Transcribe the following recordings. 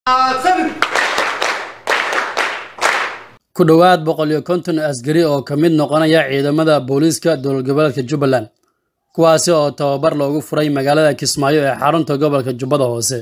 ku dhowaad boqol iyo konton askari oo ka mid noqonaya ciidamada booliiska dowlad goboleedka jubbaland kuwaasi oo tababar loogu furay magaalada kismaayo ee xarunta gobolka jubbada hoose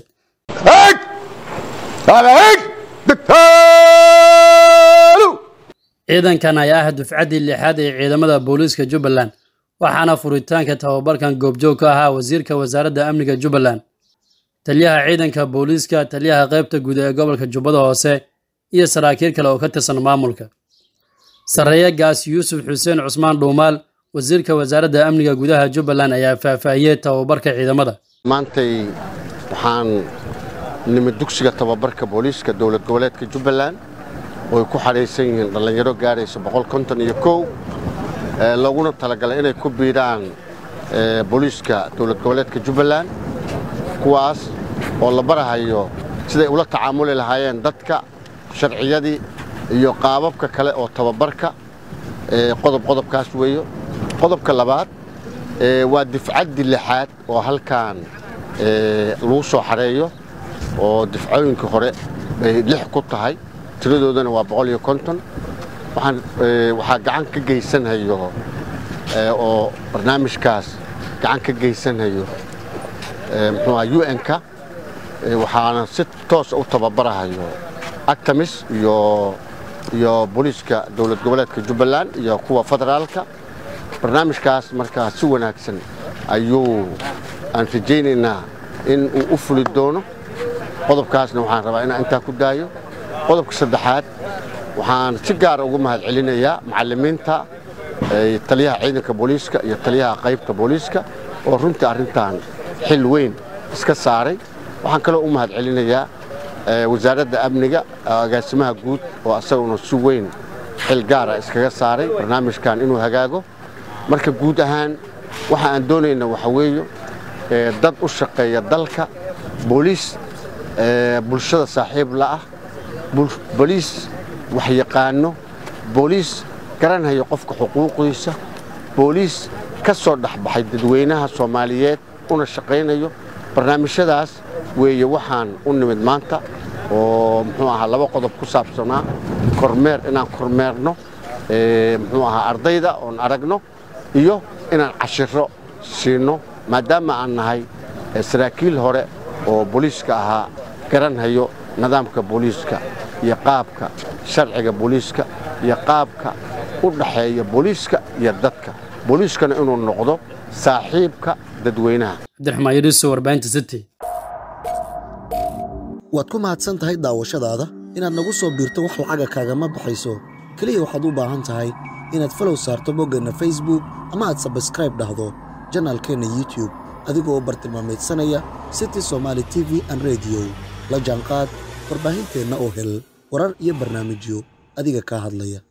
ciidankan ayaa ah dufcaddii lixaad ee ciidamada booliiska jubbaland waxaana furitaanka tababarkan goobjoog ka ahaa wasiirka wasaaradda amniga jubbaland taliyaha ciidanka booliiska taliyaha qaybta guud ee gobolka jubbada hoose iyo saraakiil kale oo ka tirsan maamulka sarreeye gaas yuusuf xuseen cusmaan dhuumaal wasiirka wasaaradda amniga gudaha jubbaland ayaa faahfaahiyey tababarka ciidamada maantay waxaan nimid dugsiga tababarka booliiska dowlad goboleedka jubbaland oo ay ku xadhaysan yihiin dhallinyaro gaaraysa iyo kow looguna talagalay inay ku biidhaan booliiska dowlad goboleedka jubbaland kuwaas oo la barahayo siday ula tacaamuli lahaayeen dadka sharciyadii iyo qaababka kale oo tababarka qodob qodobkaas weeyo qodobka labaad waa difcaddii lixaad oo halkan lagu soo xareeyo oo difcooyinka hore bay lix ku tahay tiradoodana waa boqol iyo konton waxaa gacan ka geysanhayo oo barnaamijkaas gacan ka geysanhayo muxuuha un-ka waxaana si toosa u tababarahayo actamis iyo iyo booliiska dowlad goboleedka jubbaland iyo kuwa federaalka barnaamijkaas markaa si wanaagsan ayuu aan rajaynaynaa in uu u fuli doono qodobkaasna waxaan rabaa inaan intaa ku daayo qodobka saddexaad waxaan si gaara ugu mahad celinayaa macallimiinta taliyaha ciidanka booliiska iyo taliyaha qaybta booliiska oo runtii arrintan xil weyn iska saaray waxaan kaloo u mahad celinayaa wasaaradda amniga agaasimaha guud oo asaguna si weyn xil gaara iskaga saaray barnaamijkan inuu hagaago marka guud ahaan waxa aan doonayna waxa weeye dad u shaqeeya dalka booliis bulshada saaxiib la'ah booliis waxyaqaano booliis garanhaya qofka xuquuqdiisa booliis ka soo dhexbaxay dadweynaha soomaaliyeed una shaqaynayo barnaamijyadaas weeye waxaan u nimid maanta oo muxuu ahaa laba qodob ku saabsanaa kormeer inaan kormeerno muxuu ahaa ardayda oon aragno iyo inaan cashiro siinno maadaama aan nahay saraakiil hore oo booliiska ahaa garanhayo nidaamka booliiska iyo qaabka sharciga booliiska iyo qaabka u dhaxeeya booliiska iyo dadka booliiskana inuu noqdo saaxiibka dadweynaha cabdiraxmaan yariiso warbaahinta city waad ku mahadsan tahay daawashadaada inaad nagu soo biirto wax lacaga kaagama baxayso keliya waxaad u baahan tahay inaad falow saarto boggeenna facebook ama aad sabskraib dhahdo janaalkeenna youtube adigoo bartilmaamaydsanaya city somaali t v an rediyo la jaanqaad warbaahinteenna oo hel warar iyo barnaamijyo adiga kaa hadlaya